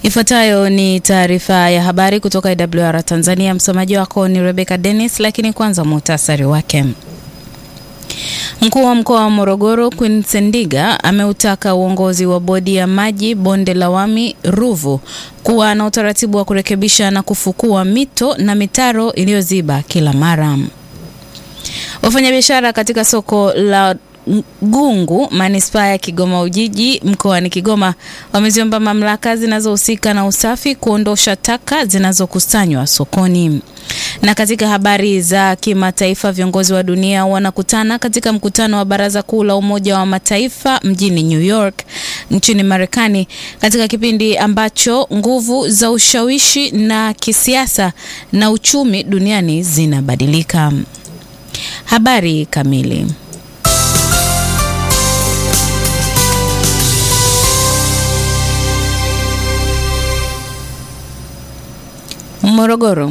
Ifuatayo ni taarifa ya habari kutoka IWR Tanzania. Msomaji wako ni Rebecca Dennis, lakini kwanza muhtasari wake. Mkuu wa mkoa wa Morogoro Queen Sendiga ameutaka uongozi wa bodi ya maji bonde la Wami Ruvu kuwa na utaratibu wa kurekebisha na kufukua mito na mitaro iliyoziba kila mara. Wafanyabiashara katika soko la Gungu manispaa ya Kigoma Ujiji mkoani Kigoma wameziomba mamlaka zinazohusika na usafi kuondosha taka zinazokusanywa sokoni. Na katika habari za kimataifa, viongozi wa dunia wanakutana katika mkutano wa Baraza Kuu la Umoja wa Mataifa mjini New York nchini Marekani, katika kipindi ambacho nguvu za ushawishi na kisiasa na uchumi duniani zinabadilika. Habari kamili. Morogoro.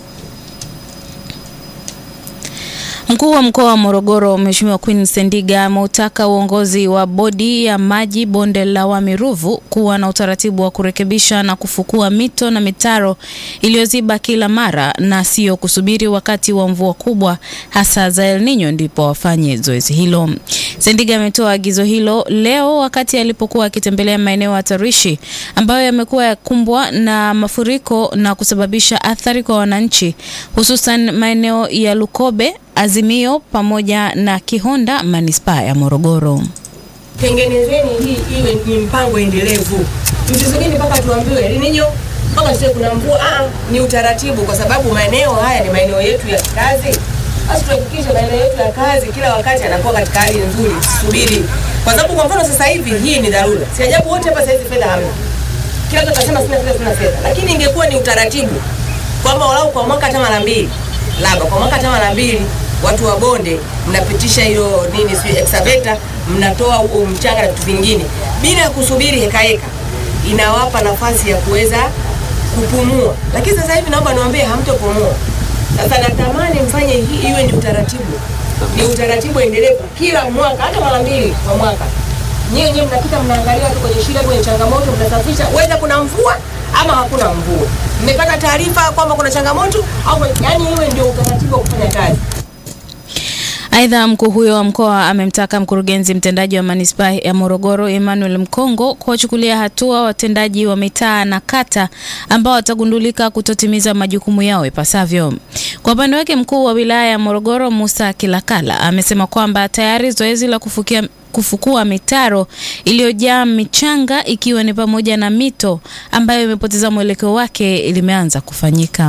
Mkuu wa mkoa wa Morogoro Mheshimiwa Queen Sendiga ameutaka uongozi wa bodi ya maji bonde la Wami Ruvu kuwa na utaratibu wa kurekebisha na kufukua mito na mitaro iliyoziba kila mara na sio kusubiri wakati wa mvua kubwa hasa za El Nino ndipo wafanye zoezi hilo. Sendiga ametoa agizo hilo leo wakati alipokuwa akitembelea maeneo hatarishi ambayo yamekuwa yakumbwa na mafuriko na kusababisha athari kwa wananchi hususan maeneo ya Lukobe Azimio pamoja na Kihonda manispaa ya Morogoro. Tengenezeni hii iwe ni mpango endelevu, msisubiri mpaka tuambiwe El Nino mpaka sio kuna mvua. Ah, ni utaratibu, kwa sababu maeneo haya ni maeneo yetu ya kazi. Basi tuhakikishe maeneo yetu ya kazi kila wakati yanakuwa katika hali nzuri, tusubiri, kwa sababu kwa mfano sasa hivi hii ni dharura. Si ajabu wote hapa sasa hivi fedha hamna, kila mtu atasema sina fedha, sina fedha, lakini ingekuwa ni utaratibu kwamba walau kwa mwaka hata mara mbili, labda kwa mwaka hata mara mbili watu wa bonde mnapitisha hiyo nini, sio excavator, mnatoa huo mchanga na vitu vingine bila kusubiri heka heka, inawapa nafasi ya kuweza kupumua. Lakini sasa hivi naomba niwaambie, hamtopumua. Sasa natamani mfanye hii iwe ni utaratibu, ni utaratibu endelevu kila mwaka, hata mara mbili kwa mwaka. Nyewe nyewe mnapita mnaangalia tu kwenye shida, kwenye changamoto, mnasafisha, weza kuna mvua ama hakuna mvua, mmepata taarifa kwamba kuna changamoto au, yani iwe ndio utaratibu wa kufanya kazi. Aidha, mkuu huyo wa mkoa amemtaka mkurugenzi mtendaji wa manispaa ya Morogoro Emmanuel Mkongo kuwachukulia hatua watendaji wa mitaa na kata ambao watagundulika kutotimiza majukumu yao ipasavyo. Kwa upande wake, mkuu wa wilaya ya Morogoro Musa Kilakala amesema kwamba tayari zoezi la kufukia kufukua mitaro iliyojaa michanga ikiwa ni pamoja na mito ambayo imepoteza mwelekeo wake limeanza kufanyika.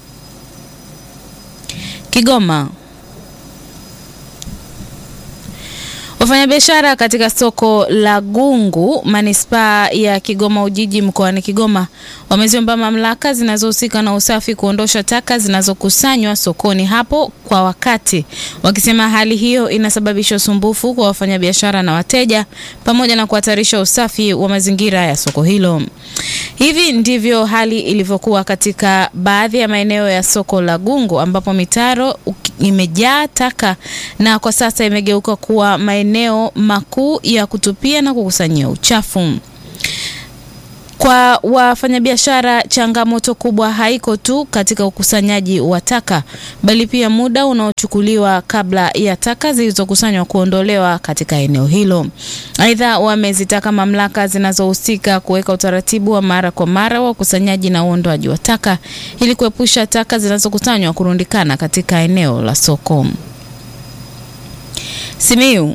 Kigoma. Wafanyabiashara katika soko la Gungu manispaa ya Kigoma Ujiji mkoani Kigoma wameziomba mamlaka zinazohusika na usafi kuondosha taka zinazokusanywa sokoni hapo kwa wakati, wakisema hali hiyo inasababisha usumbufu kwa wafanyabiashara na wateja pamoja na kuhatarisha usafi wa mazingira ya soko hilo. Hivi ndivyo hali ilivyokuwa katika baadhi ya maeneo ya soko la Gungu ambapo mitaro imejaa taka na kwa sasa imegeuka kuwa maeneo makuu ya kutupia na kukusanyia uchafu. Kwa wafanyabiashara, changamoto kubwa haiko tu katika ukusanyaji wa taka, bali pia muda unaochukuliwa kabla ya taka zilizokusanywa kuondolewa katika eneo hilo. Aidha, wamezitaka mamlaka zinazohusika kuweka utaratibu wa mara kwa mara wa ukusanyaji na uondoaji wa taka ili kuepusha taka zinazokusanywa kurundikana katika eneo la soko. Simiyu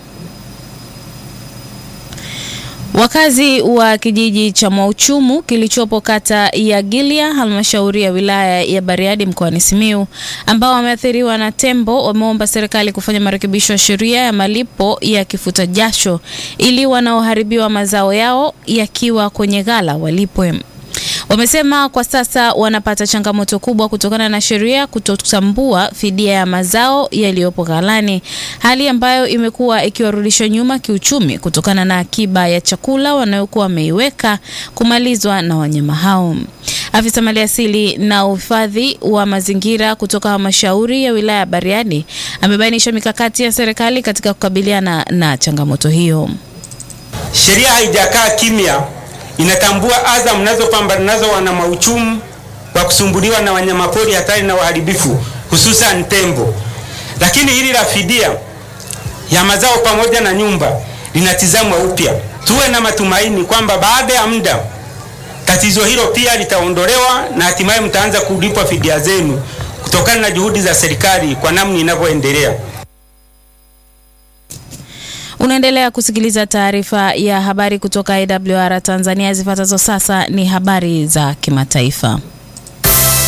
Wakazi wa kijiji cha Mwauchumu kilichopo kata ya Gilia halmashauri ya wilaya ya Bariadi mkoani Simiyu ambao wameathiriwa na tembo wameomba serikali kufanya marekebisho ya sheria ya malipo ya kifuta jasho ili wanaoharibiwa mazao yao yakiwa kwenye ghala walipwe. Wamesema kwa sasa wanapata changamoto kubwa kutokana na sheria kutotambua fidia ya mazao yaliyopo ghalani, hali ambayo imekuwa ikiwarudisha nyuma kiuchumi kutokana na akiba ya chakula wanayokuwa wameiweka kumalizwa na wanyama hao. Afisa maliasili na uhifadhi wa mazingira kutoka halmashauri ya wilaya ya Bariadi amebainisha mikakati ya serikali katika kukabiliana na changamoto hiyo. Sheria haijakaa kimya inatambua adha mnazopambana nazo wanama uchumi wa kusumbuliwa na wanyamapori hatari na waharibifu hususan tembo, lakini hili la fidia ya mazao pamoja na nyumba linatizamwa upya. Tuwe na matumaini kwamba baada ya muda tatizo hilo pia litaondolewa na hatimaye mtaanza kulipwa fidia zenu kutokana na juhudi za serikali kwa namna inavyoendelea. Unaendelea kusikiliza taarifa ya habari kutoka AWR Tanzania. Zifuatazo sasa ni habari za kimataifa.